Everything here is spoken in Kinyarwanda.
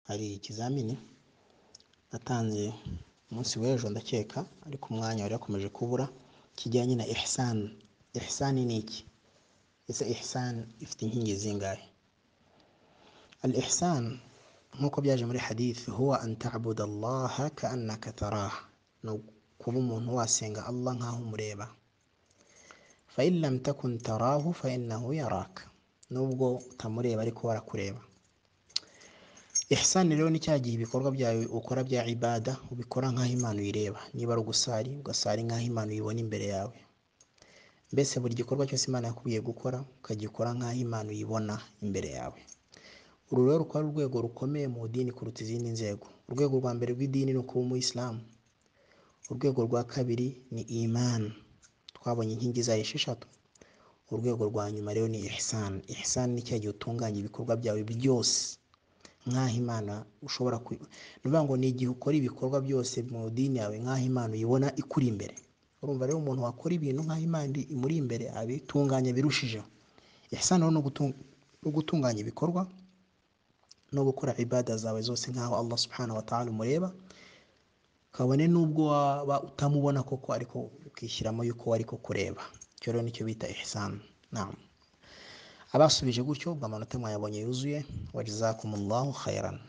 hari ikizamini natanze umunsi w'ejo ndakeka ariko umwanya wari wakomeje kubura kijyanye na ihsani ihsani ni iki ese ihsani ifite inkingi zingahe al ihsan nk'uko byaje muri hadith huwa an ta'budu Allah ka'annaka taraha ni kuba umuntu wasenga Allah nkaho umureba fa in lam takun tarahu fa innahu yaraka nubwo utamureba ariko warakureba ihsani rero ni cya gihe ibikorwa byawe ukora bya ibada ubikora nk'aho imana uyireba niba ari ugusari ugasari nk'aho imana uyibona imbere yawe mbese buri gikorwa cyose imana yakubwiye gukora ukagikora nk'aho imana uyibona imbere yawe uru rero rukaba ari urwego rukomeye mu dini kuruta izindi nzego urwego rwa mbere rw'idini ni ukuba umuyisilamu urwego rwa kabiri ni imani twabonye inkingi zayo esheshatu urwego rwa nyuma rero ni ihsani ihsani ni cya gihe utunganya ibikorwa byawe byose nk'aho imana ushobora ku ni ukuvuga ngo ni igihe ukora ibikorwa byose mu dini yawe nk'aho imana uyibona ikuri imbere urumva rero umuntu wakora ibintu nk'aho imana imuri imbere abitunganya birushijeho ihsani rero ni ugutunganya ibikorwa no gukora ibada zawe zose nk'aho Allah subhanahu wa ta'ala umureba kabone nubwo waba utamubona koko ariko ukishyiramo yuko wari kukureba icyo rero nicyo bita ihsan naam abasubije gutyo ubwo amanota mwayabonye yuzuye wajazakumullahu khairan